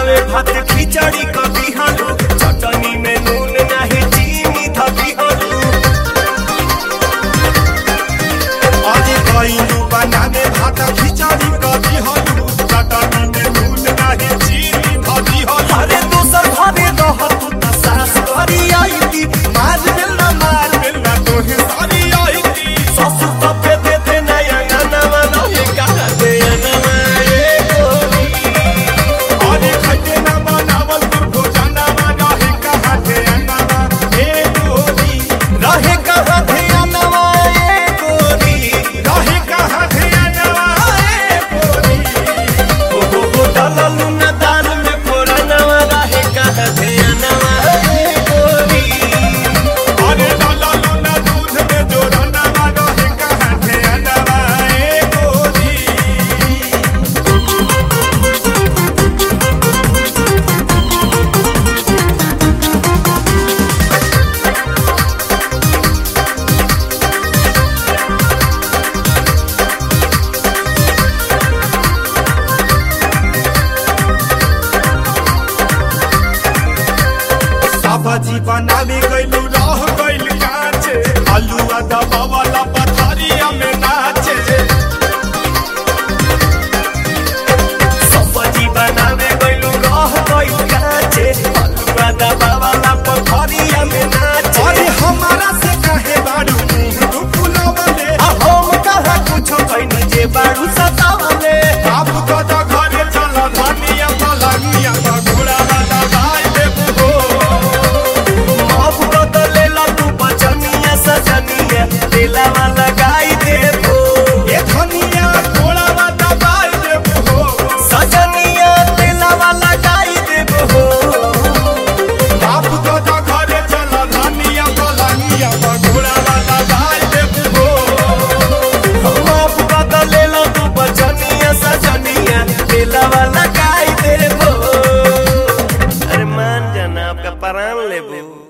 बनावे भात खिचड़ी कभी हलू चटनी में नून नहीं चीनी धबी हलू अरे कइलू बनावे भात खिचड़ी कभी हलू चटनी में नून नाही चीनी धदी हलू अरे दोसर घरे रह तू त सास करी आई थी मार मिलना मार मिलना तोहे सारी आई थी ससुर तो पे दे दे नया नवा रहे कहा दे नवा ए गोरी अरे खटे ना बनावल तू भोजना रहे कहाँ थे अनवा हे गोरी रहे कहा दे नवा ए गोरी रहे कहाँ थे अनवा हे गोरी ओ हो हो डललू न दाल में फोड़ा नवा रहे कहा दे नवा ए गोरी अरे लाला लूना दूध में जोड़ना रहे कहाँ थे अनवा हे गोरी सब्जी बनावे गइलू रह गइल काचे आलू आदा बावाला पथरिया में नाचे सब्जी बनावे गइलू रह गइल काचे हलुआ दबावा ला पथरिया में नाचे अरे हमारा से कहे बाड़ू मुंह फुलावले आ हम कहा कुछो कइनी जे बाड़ू सतावले आप कदा घरे चल धनिया पलंगिया घोड़ा वाला भाई देबू हो अब बदलेला तू बचनिया सजनिया दिलावा लगाई देबो ये धनिया घोड़ा वाला भाई देबू हो सजनिया दिलावा लगाई देबो आप कदा घरे चल धनिया पलंगिया घोड़ा वाला भाई देबू हो हम अब बदलेला तू बचनिया सजनिया दिलावा लगाई देबो अरे मान जाना आपका प्राण लेबो